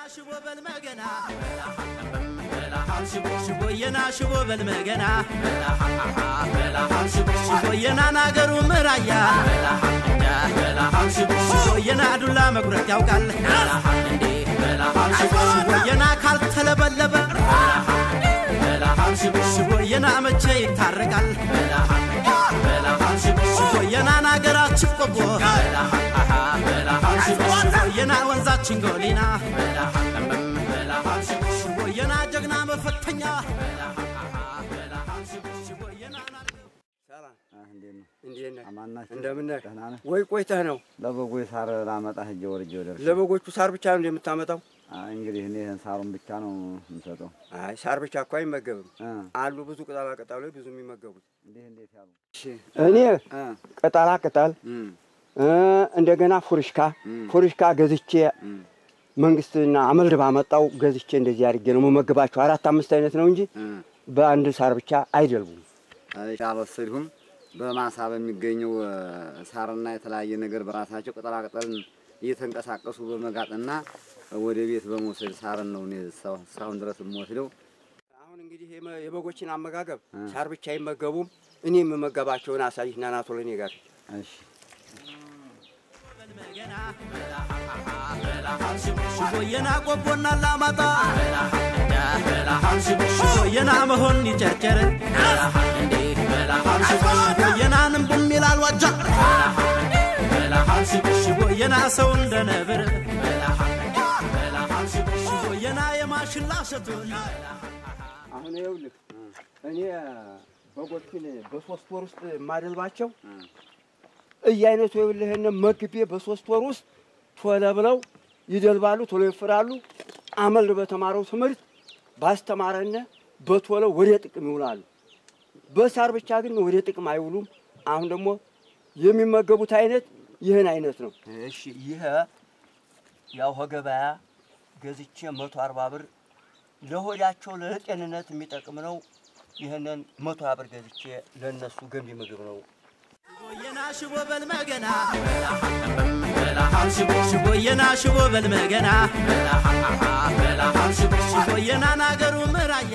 ሽቦ በልመገና ሽቦየና ሽቦ በልመገና ሽቦየና ናገሩ ምራያ ሽቦየና ዱላ መጉረት ያውቃል ሽቦየና ካልተለበለበ ሽቦየና መቼ ይታረቃል ሽቦየና ናገራችን ቆቦ ሽቦየና ወንዛችን ጎሊና ሽቦየና ጀግና መፈተኛ ሽቦየና ሰላም እንዴት ነው? እንዴት ነህ? አማን ናችሁ? እንደምን ነህ? ደህና ነህ? ወይ ቆይተህ ነው? ለበጎች ሳር ላመጣ ሂጅ ወርጄ ደርሼ። ለበጎቹ ሳር ብቻ ነው እንደምታመጣው? አይ እንግዲህ እኔ ይህን ሳሩን ብቻ ነው የምሰጠው። አይ ሳር ብቻ እኮ አይመገብም። እ አሉ ብዙ ቅጠላ ቅጠሎች ብዙ የሚመገቡት። እንዴት እንዴት ያሉ እኔ እ ቅጠላ ቅጠል እም እ እንደገና ፉርሽካ ፉርሽካ ገዝቼ እም መንግስትና አመልድ ባመጣው ገዝቼ እንደዚህ አድርጌ ነው መመግባቸው። አራት አምስት አይነት ነው እንጂ እ በአንድ ሳር ብቻ አይደልቡም። አይ አልወሰድሁም። በማሳ በሚገኘው እ ሳርና የተለያየ ነገር በራሳቸው ቅጠላ ቅጠልን እየተንቀሳቀሱ በመጋጥና ወደ ቤት በመውሰድ ሳርን ነው እኔ እስካሁን እስካሁን ድረስ የምወስደው። አሁን እንግዲህ የመ- የበጎችን አመጋገብ እ ሳር ብቻ አይመገቡም። እኔ የምመገባቸውን አሳይና ናቶ ለእኔ ጋር እሺ በልመገና ሽቦየና ቆቦና ላማጣ ሽቦየና መሆን ይጨርጨር ሽቦየና ንቡም ይላል ዋጃ ሽቦየና ሰው እንደ ነብር ሽቦየና የማሽላ ሸቱን አሁን ይኸውልህ እኔ በጎችን በሶስት ወር ውስጥ የማደልባቸው እ እያይነቱ ይኸውልህን መግቤ በሶስት ወር ውስጥ ቶሎ ብለው ይደልባሉ፣ ቶሎ ይፍራሉ። አመል በተማረው ትምህርት ባስተማረነ በቶሎ ወደ ጥቅም ይውላሉ። በሳር ብቻ ግን ወደ ጥቅም አይውሉም። አሁን ደግሞ የሚመገቡት አይነት ይህን አይነት ነው። እሺ ይህ ያው ከገበያ ገዝቼ መቶ አርባ ብር ለሆዳቸው ለጤንነት የሚጠቅም ነው። ይህንን መቶ ሀያ ብር ገዝቼ ለእነሱ ገንቢ ምግብ ነው። ሽቦየና ሽቦ በልመገና ሽቦየና ሽቦ በልመገና ሽቦየና ናገሩ ምራያ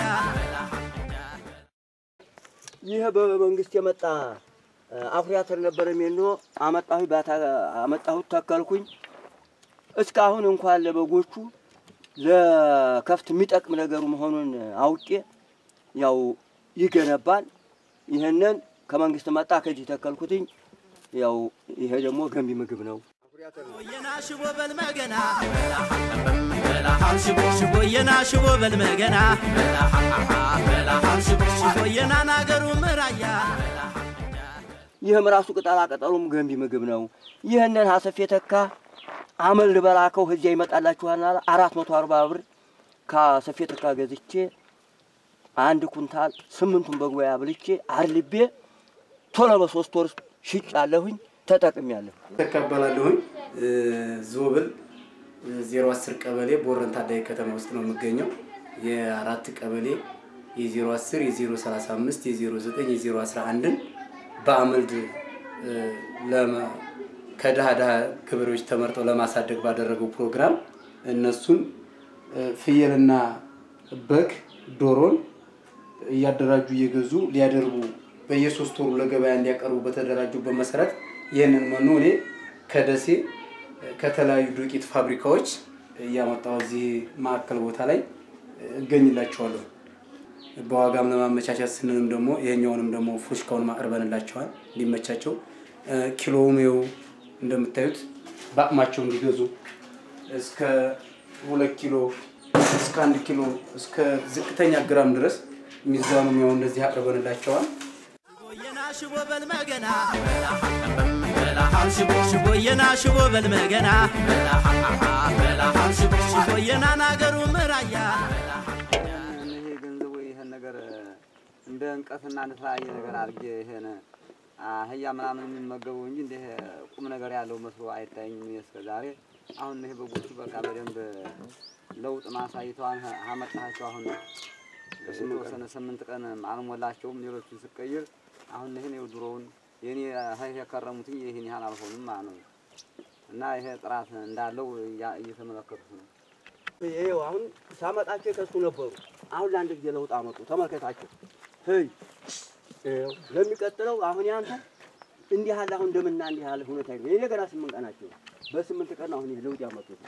ይህ በመንግስት የመጣ እ፣ አኩሪ አተር ነበረ ሜኖ አመጣሁ ባታ አመጣሁት ተከልኩኝ። እስካሁን እንኳን ለበጎቹ ለከፍት የሚጠቅም ነገሩ መሆኑን አውቄ ያው ይገነባል። ይህንን ከመንግስት መጣ ከዚህ ተከልኩትኝ። ያው ይሄ ደግሞ ገንቢ ምግብ ነው። ሽቦየና ሽቦ በልመገና ሽቦየና ሽቦ በልመገና ሽቦየና ናገሩ ምራያ ይህም ራሱ ቅጠላ ቅጠሉም ገንቢ ምግብ ነው። ይህንን ሀሰፍ የተካ አመል ልበላከው እዚያ ይመጣላችኋል አለ። አራት መቶ አርባ ብር ከሀሰፍ የተካ ገዝቼ አንድ ኩንታል ስምንቱን በጉባኤ አብልቼ አርልቤ ቶሎ በሶስት ወር ሽጫለሁኝ፣ ተጠቅሜያለሁ። ተቀበላለሁኝ ዞብል ዜሮ አስር ቀበሌ ቦረን ታዳጊ ከተማ ውስጥ ነው የምገኘው። የአራት ቀበሌ የዜሮ አስር የዜሮ ሰላሳ አምስት የዜሮ ዘጠኝ የዜሮ አስራ አንድን በአመልድ እ፣ ለመ- ከድሃ ድሃ ገበሬዎች ተመርጠው ለማሳደግ ባደረገው ፕሮግራም እነሱን እ፣ ፍየልና በግ ዶሮን እያደራጁ እየገዙ ሊያደርጉ በየሶስት ወሩ ለገበያ እንዲያቀርቡ በተደራጁበት መሰረት ይህንን መኖ እኔ ከደሴ ከተለያዩ ዱቄት ፋብሪካዎች እያመጣሁ እዚህ ማዕከል ቦታ ላይ እገኝላቸዋለሁ። በዋጋም ለማመቻቸት ስንልም ደግሞ ይሄኛውንም ደግሞ ፉሽካውን አቅርበንላቸዋል እንዲመቻቸው። እ፣ ኪሎውም ይኸው እንደምታዩት በአቅማቸው እንዲገዙ እስከ ሁለት ኪሎ እስከ አንድ ኪሎ እስከ ዝቅተኛ ግራም ድረስ ሚዛኑም ያው እንደዚህ አቅርበንላቸዋል። ሽቦየና ሽቦ በልመገና ሽቦየና ሽቦ በልመገና ሽቦየና ናገሩ ምራያ ይሄ ገንዘቡ ይሄን ነገር እንደ እንቀፍና እንደ ተለያየ ነገር አድርጌ ይሄን አህያ ምናምን የሚመገቡ እንጂ እንደ ቁም ነገር ያለው መስሎ አይታየኝም እኔ እስከ ዛሬ። አሁን ይሄ በጎቹ በቃ በደንብ ለውጥ ማሳይተዋል። አመጣቸው አሁን የተወሰነ ስምንት ቀን አልሞላቸውም። ሌሎቹን ስቀይር አሁን ይህን ይኸው ድሮውን የኔ ሀይ የከረሙትኝ ይህን ያህል አልሆኑም ማለት ነው። እና ይሄ ጥራት እንዳለው እያ- እየተመለከቱት ነው። ይኸው አሁን ሳመጣቸው ከሱ ነበሩ። አሁን ለአንድ ጊዜ ለውጥ አመጡ። ተመልከታቸው። ህይ ይኸው ለሚቀጥለው አሁን ያንተ እንዲህ ያለ አሁን እንደምና እንዲህ ያለ ሁኔታ ይሄ የኔ ገና ስምንት ቀናቸው ነው። በስምንት ቀን አሁን ይሄ ለውጥ ያመጡት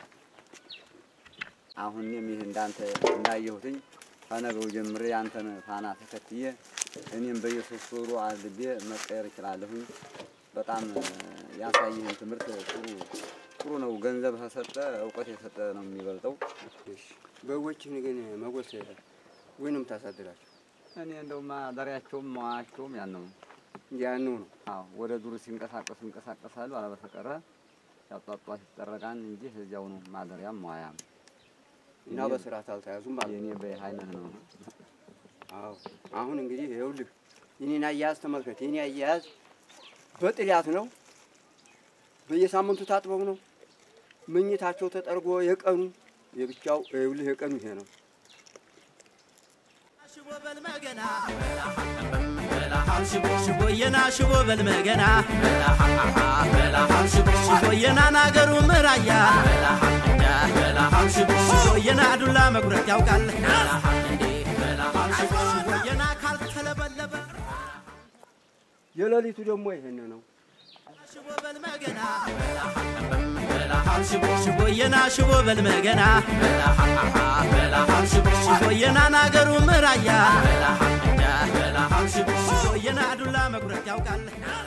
አሁን እኔም ይህ እንዳንተ እንዳየሁትኝ ከነገሩ ጀምሬ ያንተን ፋና ተከትዬ እኔም በየሶስት ወሩ አልቤ መቀየር እችላለሁኝ። በጣም ያሳይህን ትምህርት ጥሩ ጥሩ ነው። ገንዘብ ከሰጠ እውቀት የሰጠ ነው የሚበልጠው። በጎችን ግን መጎስ ወይንም ታሳድራቸው እኔ እንደው ማደሪያቸውም መዋያቸውም ያን ነው። ያኑ ነው። አዎ ወደ ዱር ሲንቀሳቀሱ ይንቀሳቀሳሉ። አለበተቀረ ያጧጧት ይጠረቃን እንጂ እዚያው ነው ማደሪያም መዋያም። እና በስርዓት አልተያዙም ማለት የኔ ነው። በሀይነት ነው። አዎ አሁን እንግዲህ ይኸውልህ የኔን አያያዝ ተመልከት። የኔ አያያዝ በጥዳት ነው። በየሳምንቱ ታጥበው ነው። ምኝታቸው ተጠርጎ የቀኑ የብቻው ይኸውልህ የቀኑ ይሄ ነው። ሽቦ በልመገና ሽቦየና ሽቦ በልመገና ሽቦየና ናገሩ ምራያ ሽቦየና ዱላ መጉረት ያውቃል ሽቦየና ካልተለበለበ የሌሊቱ ደግሞ ይሄን ነው። ሽቦ በልመገና ሽቦየና ሽቦ በልመገና ሽቦየና ናገሩ ምራያ ሽቦየና ዱላ መጉረት ያውቃል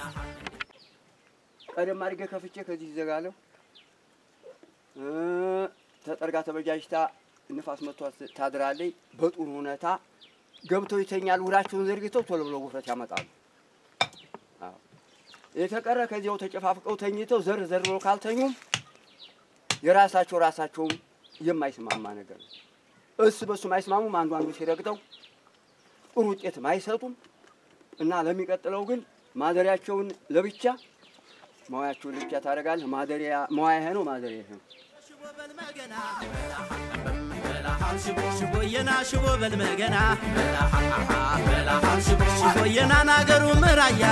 ቀደም አድርጌ ከፍቼ ከዚህ ይዘጋለሁ። እ ተጠርጋ ተበጃጅታ ንፋስ መጥቷት ታድራለች። በጥሩ ሁኔታ ገብተው ይተኛሉ። ውራቸውን ዘርግተው ቶሎ ብለው ውፍረት ያመጣሉ። አዎ። የተቀረ ከዚያው ተጨፋፍቀው ተኝተው ዘር ዘር ብለው ካልተኙም የራሳቸው ራሳቸውም የማይስማማ ነገር ነው። እስ በሱም አይስማሙም። አንዱ አንዱ ሲረግጠው ጥሩ ውጤትም አይሰጡም እና ለሚቀጥለው ግን ማደሪያቸውን ለብቻ መዋያቸውን ለብቻ ታደርጋለህ። ማደሪያ መዋያ ይሄ ነው፣ ማደሪያ ይሄ ነው። ሽቦ በልመገና ሽቦየና ሽቦ በልመገና ሽቦየና ናገሩ ምራያ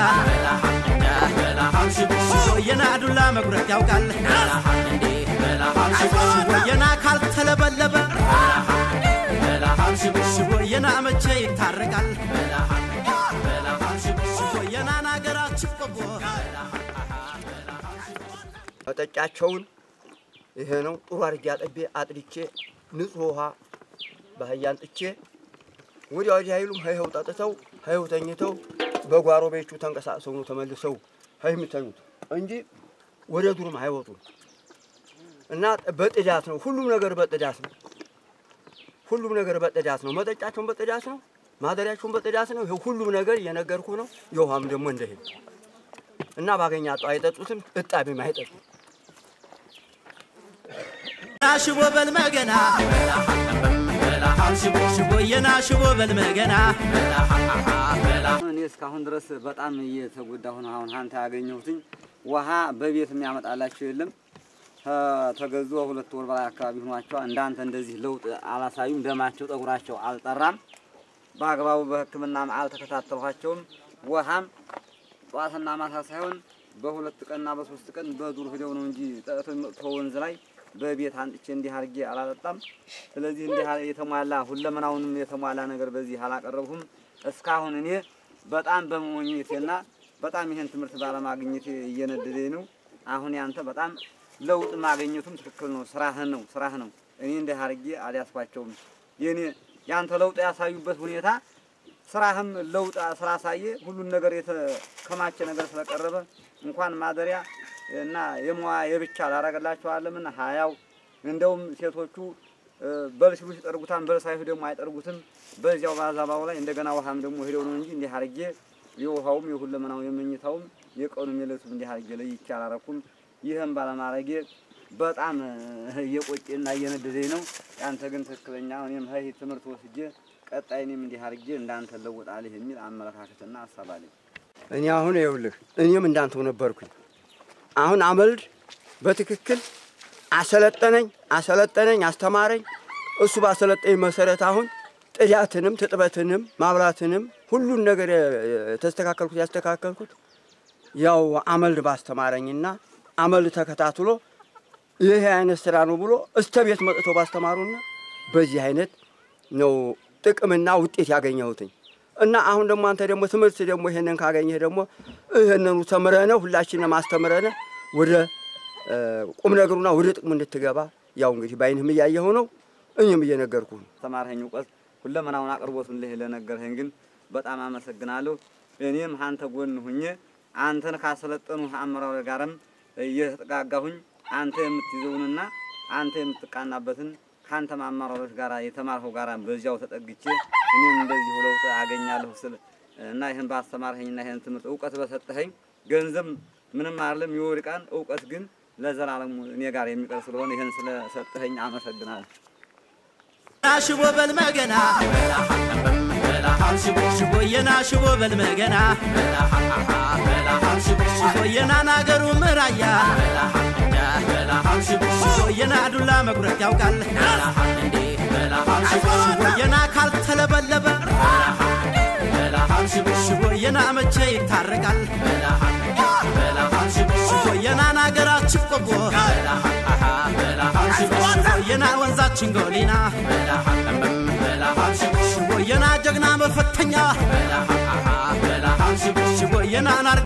ሽቦየና ዱላ መጉረት ያውቃል ሽቦየና ካልተለበለበ ሽቦየና መቼ ይታረቃል ሽቦየና ናገራችን ቆቦ መጠጫቸውን ይሄ ነው። ጥሩ አድርጌ አጥቤ አጥድቼ ንጹህ ውሃ ባህያ አንጥቼ ወዲያ ወዲህ አይሉም። ሀይኸው ጠጥተው ሀይኸው ተኝተው በጓሮ ቤቹ ተንቀሳቅሰው ነው ተመልሰው ሀይ የሚተኙት እንጂ ወደ ዱርም አይወጡም። እና በጥዳት ነው ሁሉም ነገር በጥዳት ነው። ሁሉም ነገር በጥዳት ነው። መጠጫቸውን በጥዳት ነው። ማደሪያቸውን በጥዳት ነው። ይኸው ሁሉም ነገር እየነገርኩ ነው። የውሃም ደግሞ እንደሄ እና ባገኛ ጧ አይጠጡትም፣ እጣቢም አይጠጡም። ሽቦ በልመገና ሽቦየና ሽቦ በልመገና እኔ እስካሁን ድረስ በጣም እየተጎዳሁ ነው። አሁን አንተ ያገኘሁትኝ ውሃ በቤት የሚያመጣላቸው የለም። ተገዙ ሁለት ወር በላይ አካባቢ ሆኗቸዋል። እንዳንተ እንደዚህ ለውጥ አላሳዩም። ደማቸው፣ ጠጉራቸው አልጠራም። በአግባቡ በሕክምናም አልተከታተልኋቸውም። ውሃም ጠዋትና ማታ ሳይሆን በሁለት ቀንና በሶስት ቀን በዱር ሂደው ነው እንጂ ጠጥተው የሚመጡት ወንዝ ላይ በቤት አንጥቼ እንዲህ አድርጌ አላጠጣም። ስለዚህ እንዲህ ያለ የተሟላ ሁለመናውንም የተሟላ ነገር በዚህ አላቀረብሁም። እስካሁን እኔ በጣም በመሞኘቴና በጣም ይሄን ትምህርት ባለማግኘቴ እየነደደኝ ነው። አሁን ያንተ በጣም ለውጥ ማግኘቱም ትክክል ነው። ስራህን ነው ስራህ ነው። እኔ እንዲህ አድርጌ አልያዝኳቸውም። የኔ ያንተ ለውጥ ያሳዩበት ሁኔታ ስራህም ለውጥ ስላሳየ ሁሉን ነገር የተከማቸ ነገር ስለቀረበ እንኳን ማደሪያ እና የመዋ የብቻ ላረገላቸዋለምና ሀያው እንደውም ሴቶቹ በል ሲሉ ሲጠርጉታን በል ሳይሉ ደግሞ አይጠርጉትም። በዚያው ባዛባው ላይ እንደገና ውሃም ደግሞ ሄደው ነው እንጂ እንዲህ አድርጌ የውሃውም የሁለመናው የመኝታውም የቀኑም የሌቱም እንዲህ አድርጌ ለይቼ አላረኩም። ይህም ባለማድረጌ በጣም እየቆጨና እየነደደኝ ነው። ያንተ ግን ትክክለኛ እኔም ሀይ ትምህርት ወስጄ ቀጣይ እኔም እንዲህ አድርጌ እንዳንተ ለወጣልህ የሚል አመለካከትና ሀሳብ አለኝ። እኔ አሁን ይኸውልህ እኔም እንዳንተው ነበርኩኝ። አሁን አመልድ በትክክል አሰለጠነኝ አሰለጠነኝ አስተማረኝ። እሱ ባሰለጠኝ መሰረት አሁን ጥዳትንም ትጥበትንም ማብራትንም ሁሉን ነገር የተስተካከልኩት ያስተካከልኩት ያው አመልድ ባስተማረኝና አመልድ ተከታትሎ ይህ አይነት ስራ ነው ብሎ እስተ ቤት መጥተው ባስተማሩና በዚህ አይነት ነው ጥቅምና ውጤት ያገኘሁትኝ። እና አሁን ደግሞ አንተ ደግሞ ትምህርት ደግሞ ይሄንን ካገኘህ ደግሞ ይህንኑ ተምረነ ሁላችንም አስተምረነ ወደ እ፣ ቁም ነገሩና ወደ ጥቅሙ እንድትገባ ያው እንግዲህ በአይንህም እያየኸው ነው፣ እኔም እየነገርኩህ ነው። ተማርኸኝ እውቀት ሁለመናውን አቅርቦቱን ልህ ለነገርኸኝ ግን በጣም አመሰግናለሁ። እኔም አንተ ጎን ሁኜ አንተን ካሰለጠኑ አመራሮች ጋርም እየተጠጋጋሁኝ አንተ የምትይዘውንና አንተ የምትቃናበትን ከአንተም አመራሮች ጋር የተማርኸው ጋር በዚያው ተጠግቼ እኔም እንደዚሁ ለውጥ አገኛለሁ ስል እና ይህን ባስተማርኸኝና ይህን ትምህርት እውቀት በሰጠኸኝ ገንዘብ ምንም አይደለም ይወድቃል። እውቀት ግን ለዘላለሙ እኔ ጋር የሚቀር ስለሆነ ይህን ስለሰጠኸኝ አመሰግናለሁ። ሽቦ በልመገና ሽቦየና ሽቦ በልመገና ሽቦየና ናገሩ ምራያ ሽቦየና ዱላ መጉረት ያውቃል ሽቦየና ካልተለበለበ ሽቦየና መቼ ይታረቃል ሽቦየና ናገራችን ቆቦ ሽቦየና ወንዛችን ጎሊና ሽቦየና ጀግና መፈተኛ ሽቦየና ናር